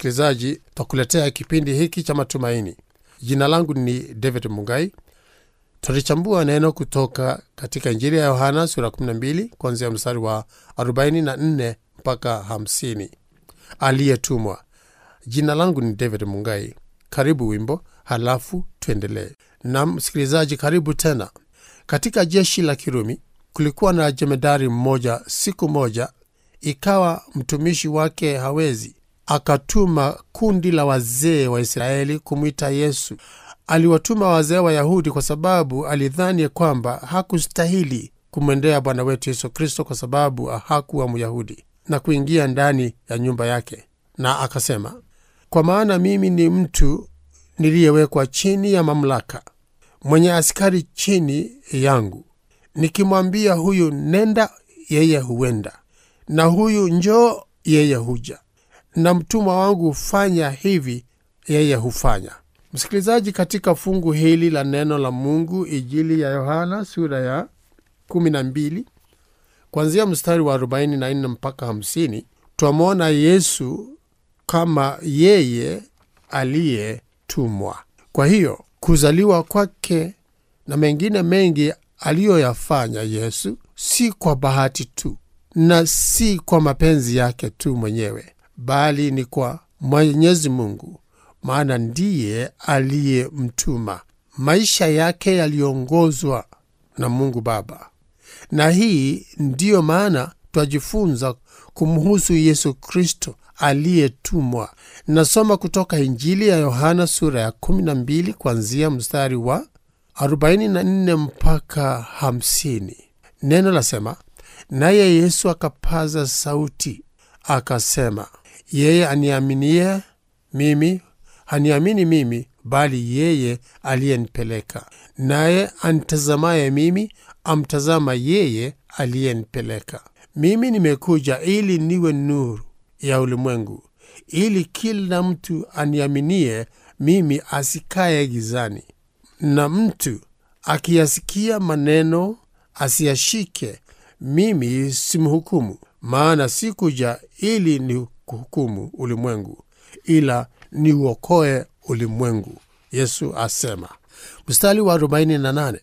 msikilizaji twakuletea kipindi hiki cha matumaini jina langu ni david mungai tutalichambua neno kutoka katika injili ya yohana sura 12 kuanzia mstari wa 44 mpaka 50 aliyetumwa jina langu ni david mungai karibu wimbo halafu tuendelee na msikilizaji karibu tena katika jeshi la kirumi kulikuwa na jemedari mmoja siku moja ikawa mtumishi wake hawezi akatuma kundi la wazee wa israeli kumwita yesu aliwatuma wazee wa yahudi kwa sababu alidhani kwamba hakustahili kumwendea bwana wetu yesu kristo kwa sababu hakuwa myahudi na kuingia ndani ya nyumba yake na akasema kwa maana mimi ni mtu niliyewekwa chini ya mamlaka mwenye askari chini yangu nikimwambia huyu nenda yeye huenda na huyu njoo yeye huja na mtumwa wangu hufanya hivi yeye hufanya msikilizaji katika fungu hili la neno la mungu ijili ya yohana sura ya 12 kwanzia mstari wa 44 mpaka 50 twamwona yesu kama yeye aliyetumwa kwa hiyo kuzaliwa kwake na mengine mengi aliyoyafanya yesu si kwa bahati tu na si kwa mapenzi yake tu mwenyewe bali ni kwa mwenyezi mungu maana ndiye aliyemtuma maisha yake yaliongozwa na mungu baba na hii ndiyo maana twajifunza kumhusu yesu kristo aliyetumwa nasoma kutoka injili ya yohana sura ya 12 kuanzia mstari wa 44 mpaka 50 neno lasema naye yesu akapaza sauti akasema yeye aniaminie mimi haniamini mimi bali yeye aliyenipeleka naye antazamaye mimi amtazama yeye aliyenipeleka mimi nimekuja ili niwe nuru ya ulimwengu ili kila mtu aniaminie mimi asikaye gizani na mtu akiyasikia maneno asiyashike mimi simhukumu maana sikuja ili ni kuhukumu ulimwengu ila niuokoe ulimwengu yesu asema mstari wa 48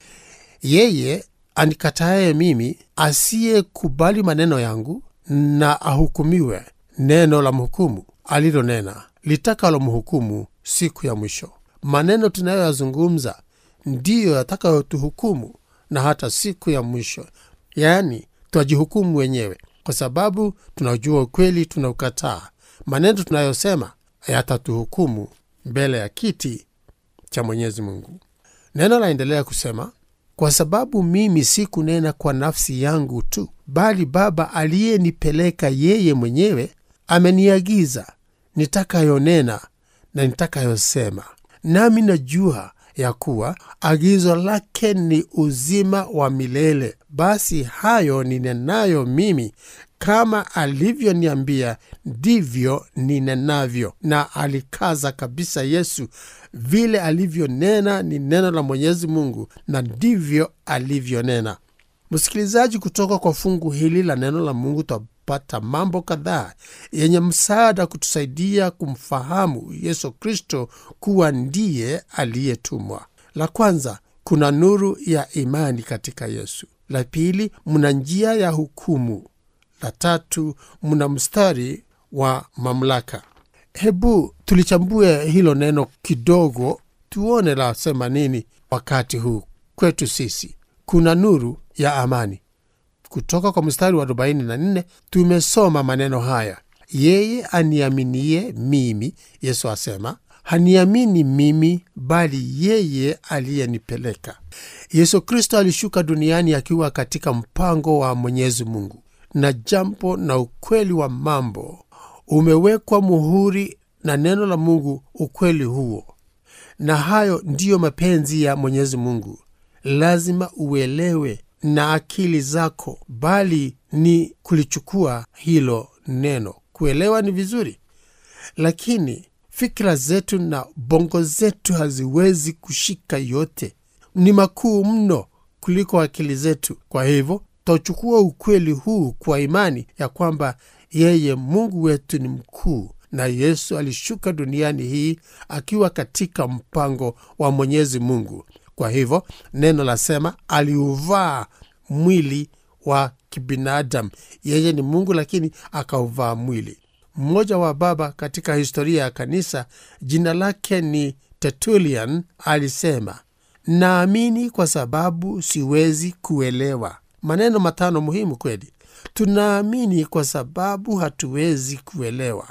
yeye anikataye mimi asiyekubali maneno yangu na ahukumiwe neno la mhukumu alilonena litakalomhukumu siku ya mwisho maneno tunayoyazungumza ndiyo yatakayotuhukumu na hata siku ya mwisho yaani twajihukumu wenyewe kwa sababu tunajua ukweli tunaukataa maneno tunayosema yatatuhukumu mbele ya kiti cha mwenyezi mungu neno laendelea kusema kwa sababu mimi sikunena kwa nafsi yangu tu bali baba aliyenipeleka yeye mwenyewe ameniagiza nitakayonena na nitakayosema nami najua ya kuwa agizo lake ni uzima wa milele basi hayo ninenayo mimi kama alivyoniambia ndivyo ninenavyo na alikaza kabisa yesu vile alivyonena ni neno la mwenyezi mungu na ndivyo alivyonena msikilizaji kutoka kwa fungu hili la neno la mungu twapata mambo kadhaa yenye msaada kutusaidia kumfahamu yesu kristo kuwa ndiye aliyetumwa la kwanza kuna nuru ya imani katika yesu la pili mna njia ya hukumu la tatu mna mstari wa mamlaka hebu tulichambue hilo neno kidogo tuone lasema nini wakati huu kwetu sisi kuna nuru ya amani kutoka kwa mstari wa 44 tumesoma maneno haya yeye aniaminie mimi yesu asema haniamini mimi bali yeye aliyenipeleka yesu kristo alishuka duniani akiwa katika mpango wa mwenyezi mungu na jambo na ukweli wa mambo umewekwa muhuri na neno la mungu ukweli huo na hayo ndiyo mapenzi ya mwenyezi mungu lazima uelewe na akili zako bali ni kulichukua hilo neno kuelewa ni vizuri lakini fikira zetu na bongo zetu haziwezi kushika yote ni makuu mno kuliko akili zetu kwa hivyo twachukua ukweli huu kwa imani ya kwamba yeye mungu wetu ni mkuu na yesu alishuka duniani hii akiwa katika mpango wa mwenyezi mungu kwa hivyo neno lasema aliuvaa mwili wa kibinadamu yeye ni mungu lakini akauvaa mwili mmoja wa baba katika historia ya kanisa jina lake ni tertulian alisema naamini kwa sababu siwezi kuelewa maneno matano muhimu kweli tunaamini kwa sababu hatuwezi kuelewa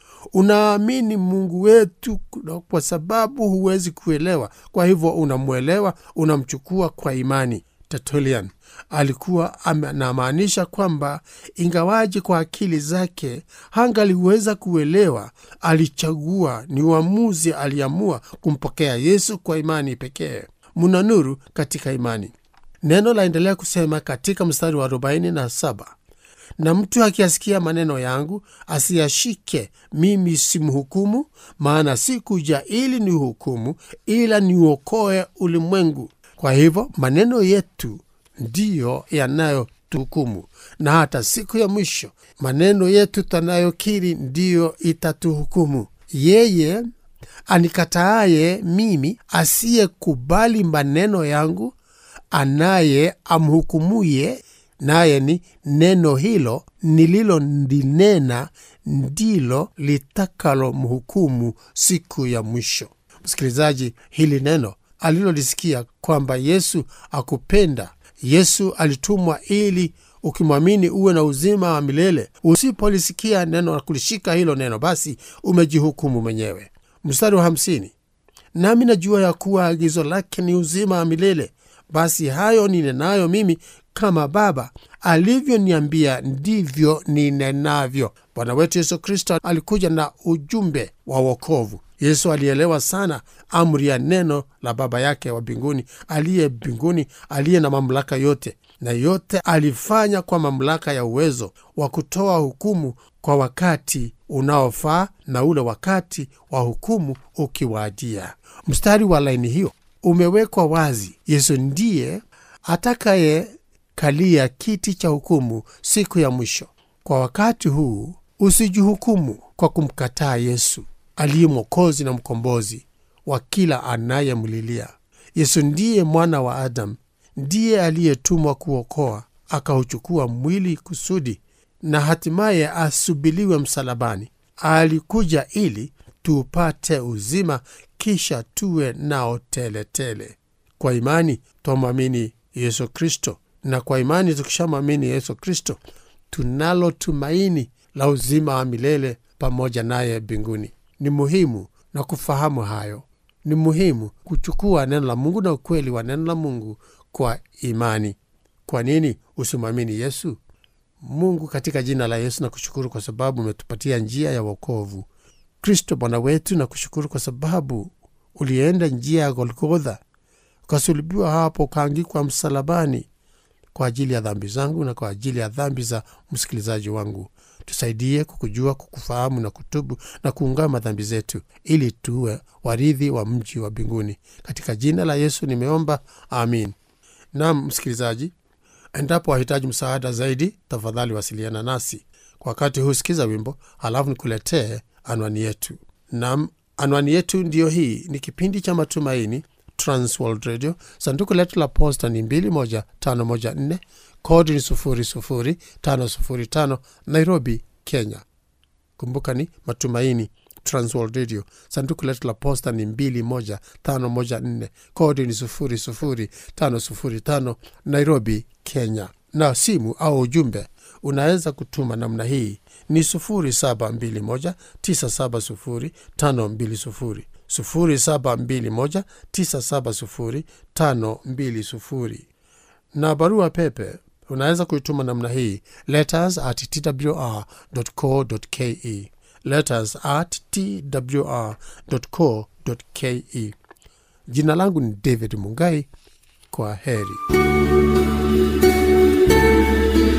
unaamini mungu wetu kwa sababu huwezi kuelewa kwa hivyo unamwelewa unamchukua kwa imani tertulian alikuwa anamaanisha kwamba ingawaji kwa akili zake hangaliweza kuelewa alichagua ni uamuzi aliamua kumpokea yesu kwa imani pekee muna nuru katika imani neno laendelea kusema katika mstari wa 47 na mtu akiasikia maneno yangu asiyashike mimi simhukumu maana sikuja ili ni hukumu ila niuokoe ulimwengu kwa hivyo maneno yetu ndiyo yanayotuhukumu na hata siku ya mwisho maneno yetu tanayokiri ndiyo itatuhukumu yeye anikataaye mimi asiyekubali maneno yangu anaye amhukumuye naye ni neno hilo nililolinena ndilo litakalomhukumu siku ya mwisho msikilizaji hili neno alilolisikia kwamba yesu akupenda yesu alitumwa ili ukimwamini uwe na uzima wa milele usipolisikia neno na kulishika hilo neno basi umejihukumu mwenyewe mstari wa hamsini nami najua ya kuwa agizo lake ni uzima wa milele basi hayo ninenayo mimi kama baba alivyoniambia ndivyo ninenavyo bwana wetu yesu kristo alikuja na ujumbe wa wokovu yesu alielewa sana amri ya neno la baba yake wa mbinguni aliye mbinguni aliye na mamlaka yote na yote alifanya kwa mamlaka ya uwezo wa kutoa hukumu kwa wakati unaofaa na ule wakati wa hukumu ukiwaadia mstari wa laini hiyo umewekwa wazi yesu ndiye atakayekalia kiti cha hukumu siku ya mwisho kwa wakati huu usijihukumu kwa kumkataa yesu aliye mwokozi na mkombozi wa kila anayemlilia yesu ndiye mwana wa adamu ndiye aliyetumwa kuokoa akauchukua mwili kusudi na hatimaye asubiliwe msalabani alikuja ili tupate uzima kisha tuwe nao teletele tele. kwa imani twamwamini yesu kristo na kwa imani tukishamwamini yesu kristo tunalo tumaini la uzima wa milele pamoja naye mbinguni ni muhimu na kufahamu hayo ni muhimu kuchukua neno la mungu na ukweli wa neno la mungu kwa imani kwa nini usimwamini yesu mungu katika jina la yesu na kushukuru kwa sababu umetupatia njia ya wokovu kristo bwana wetu na kushukuru kwa sababu ulienda njia ya golgotha ukasulubiwa hapo ukaangikwa msalabani kwa ajili ya dhambi zangu na kwa ajili ya dhambi za msikilizaji wangu tusaidie kukujua kukufahamu na kutubu na kuungama dhambi zetu ili tuwe waridhi wa mji wa mbinguni katika jina la yesu nimeomba amin nam msikilizaji endapo wahitaji msaada zaidi tafadhali wasiliana nasi kwa wakati huu sikiza wimbo halafu nikuletee anwani yetu nam anwani yetu ndiyo hii ni kipindi cha matumaini transworld radio sanduku letu la posta ni 21514 kodi ni 00505 nairobi kenya kumbuka ni matumaini transworld radio sanduku letu la posta ni 21514 kodi ni 00505 nairobi kenya na simu au ujumbe unaweza kutuma namna hii ni 721970520 0721970520 na barua pepe unaweza kuituma namna hii letters at twr co ke letters at twr co ke jina langu ni david mungai kwa heri